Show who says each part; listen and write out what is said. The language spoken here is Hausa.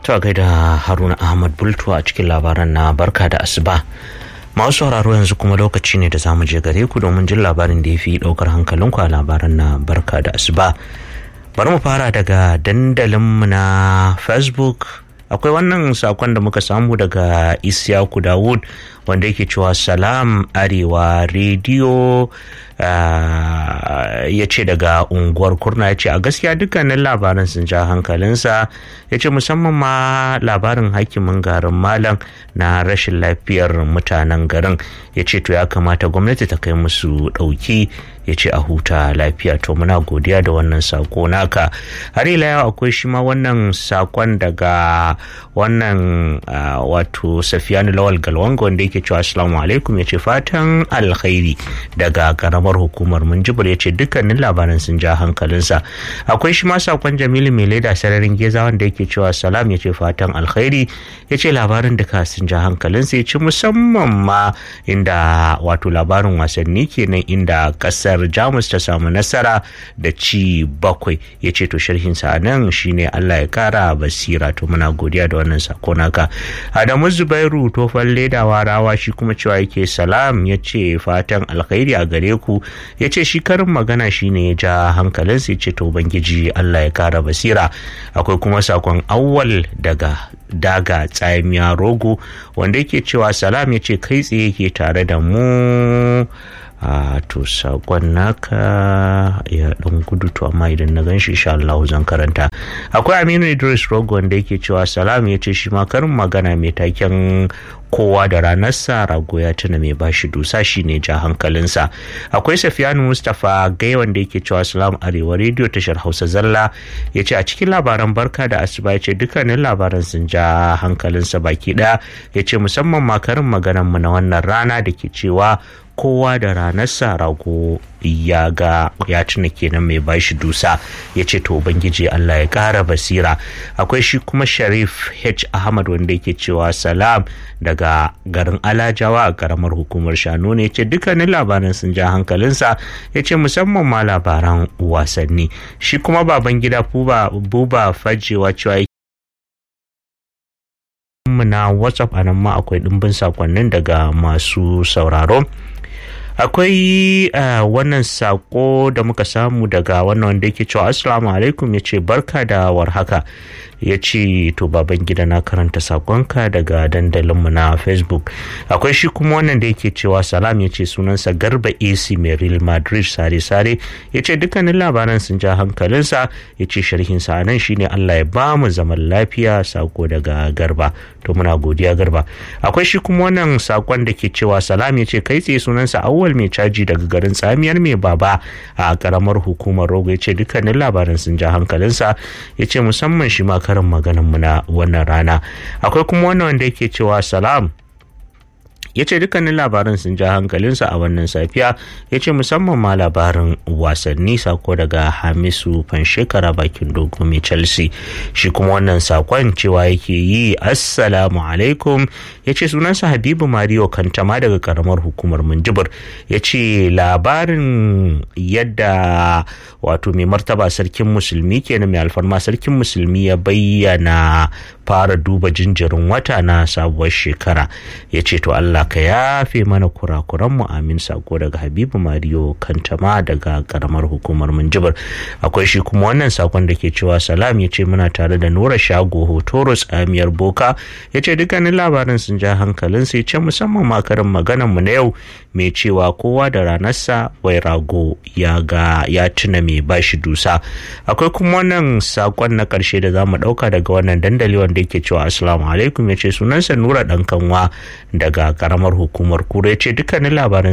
Speaker 1: To a gaida Haruna Ahmad Bultu a cikin labaran na barka da asuba. Masu sauraro yanzu kuma lokaci ne da zamu je gare ku domin jin labarin da ya fi ɗaukar hankalinku a labaran na barka da asuba. Bari mu fara daga dandalinmu na Facebook akwai wannan sakon da muka samu daga Isyaku Dawud wanda yake cewa salam arewa rediyo ya ce daga unguwar kurna ya ce a gaskiya dukkanin labaran sun ja hankalinsa ya ce musamman ma labarin hakimin garin malam na rashin lafiyar mutanen garin ya ce to ya kamata gwamnati ta kai musu ɗauki ya ce a huta lafiya to muna godiya da wannan sako naka har ila yau akwai shi ma wannan sakon daga wannan wato safiyanu lawal galwanga wanda yake cewa assalamu alaikum ya ce fatan alkhairi daga karamar hukumar munjibir ya ce dukkanin labaran sun ja hankalinsa akwai shi ma sakon jamilu mai leda sararin geza wanda yake cewa salam ya ce fatan alkhairi ya ce labarin duka sun ja hankalinsa ya ce musamman ma inda wato labarin wasanni kenan inda kasar jamus ta samu nasara da ci bakwai ya ce to sharhinsa a nan shine allah ya kara basira to muna godiya da wannan sako naka adamu zubairu tofan ledawa rawa shi kuma cewa yake salam ya ce fatan alkhairi a gare ku ya ce shi karin magana shine ya ja hankalinsa ya ce to ubangiji allah ya kara basira akwai kuma sakon awwal daga daga tsamiya rogo wanda yake cewa salam ya ce kai tsaye yake tare da mu a to sakon naka ya dan gudu to amma idan na ganshi insha Allah zan karanta akwai Aminu Idris Rogo wanda yake cewa salam ya ce shi ma karin magana mai taken kowa da ranarsa rago ya tuna mai bashi dusa shi ne ja hankalinsa akwai safiyanu mustapha gai wanda yake cewa salam arewa rediyo tashar hausa zalla ya ce a cikin labaran barka da asuba ya ce dukkanin labaran sun ja hankalinsa baki ɗaya ya ce musamman makarin maganarmu na wannan rana da ke cewa kowa da ranarsa rago ya ga ya tuna kenan mai bashi dusa ya ce to ubangiji Allah ya kara basira akwai shi kuma sharif h ahmad wanda yake cewa salam daga garin alajawa a karamar hukumar shanu ne ce dukkanin labaran sun ja hankalinsa ya ce musamman ma labaran wasanni shi kuma baban gida buba fajewa cewa mu na whatsapp a nan ma akwai ɗimbin sakonnin daga masu sauraro akwai wannan sako da muka samu daga wannan wanda yake cewa assalamu alaikum ya ce barka da warhaka ya ce to baban gida na karanta sakonka daga dandalinmu na facebook akwai shi kuma wannan da yake cewa salam ya ce sunansa garba ac mai real madrid sare-sare ya ce dukkanin labaran sun ja hankalinsa ya ce sharhinsa a nan shine allah ya ba mu zaman lafiya sako daga garba to muna godiya garba akwai shi kuma wannan sakon da ke cewa salam ya ce kai tsaye sunansa awwal mai caji daga garin tsamiyar mai baba a karamar hukumar rogo ya ce dukkanin labaran sun ja hankalinsa ya ce musamman shi ma karin maganin mu na wannan rana akwai kuma wannan wanda yake cewa salam ya ce dukkanin labaran sun ja hankalinsa a wannan safiya ya ce musamman ma labarin wasanni sako daga hamisu fanshekara bakin dogo mai chelsea shi kuma wannan sakon cewa yake yi assalamu alaikum ya ce sunansa habibu mario kantama daga karamar hukumar minjibir ya ce labarin yadda wato mai martaba sarkin musulmi kenan mai alfarma sarkin musulmi ya bayyana fara duba jinjirin wata na sabuwar shekara ya ce to Allah ka yafe mana kurakuranmu amin sako daga Habibu Mariyo Kantama daga karamar hukumar Minjibir akwai shi kuma wannan sakon da ke cewa salam ya ce muna tare da Nura Shago Hotoro tsamiyar Boka ya ce dukkanin labarin sun ja hankalin sai ce musamman makarin maganan mu na yau mai cewa kowa da ranarsa wai rago ya ga ya tuna mai bashi dusa akwai kuma wannan sakon na karshe da za mu dauka daga wannan dandali wanda yake cewa assalamu alaikum ya ce sunansa nura dan kanwa daga karamar hukumar kura ya ce dukkanin labaran